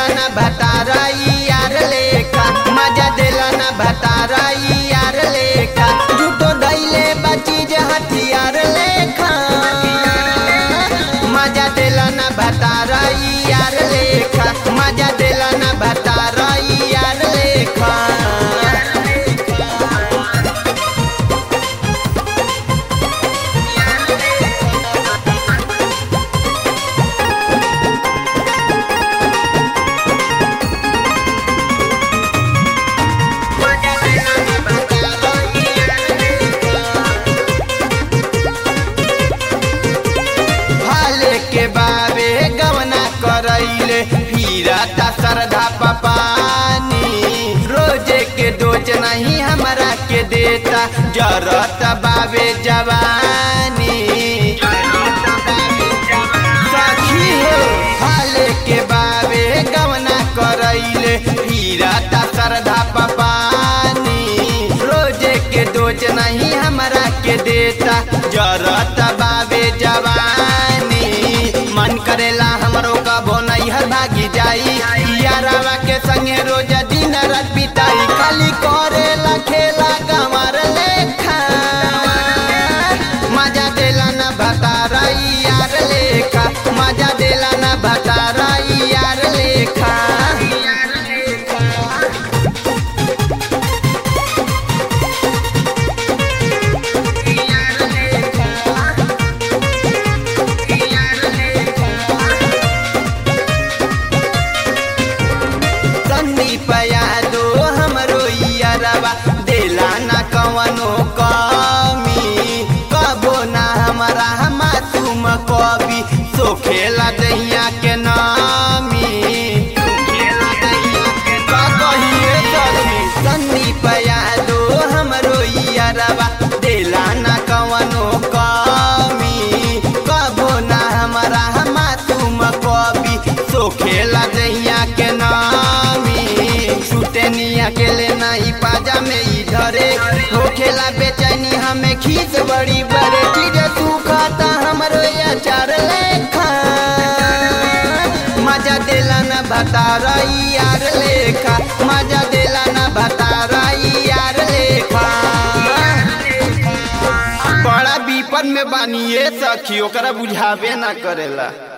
देला ना भतारा यार लेखा मजा देला ना भतारा यार लेखा झूठो दैले बचीज हथियार लेखा मजा देला ना भतारा यार लेखा मजा देला ना भतारा यार लेखा हाले के बाबे गवना करैले फिरता श्रद्धा पपानी रोजे के दोज नहीं हमरा के देता जरत बाबे जवानी सखी हो हाले के बाबे गवना करैले फिरता श्रद्धा पपानी रोजे के दोज नहीं हमरा के देता जरत बाबे जवानी मन करेला हमरो कबो नैहर भागी जाई यारावा के संगे रोज दिन रात बिताई खाली करेला खेला गंवर लेखा मजा देला ना भतारा यार लेखा मजा देला ना भतारा यार लेखा संदीप यादो हमरो यारवा देला ना कवनो कमी कबो ना हमारा मासूम कवि सोखेला दहिया के नामी का कहिए सखी संदीप यादो हमरो यारवा देला ना कवनो कमी कबो ना हमारा मासूम कवि सोखेला दहिया के नामी छूटे निया के लेना ही पाजा में ही धरे हो खेला बेचैनी हमें खींच बड़ी बड़े चीज सुखाता हमरो अचार लेखा मजा देला ना भतारा यार लेखा मजा देला ना भतारा यार लेखा बड़ा विपद में बानिए सखी ओकरा बुझावे ना करेला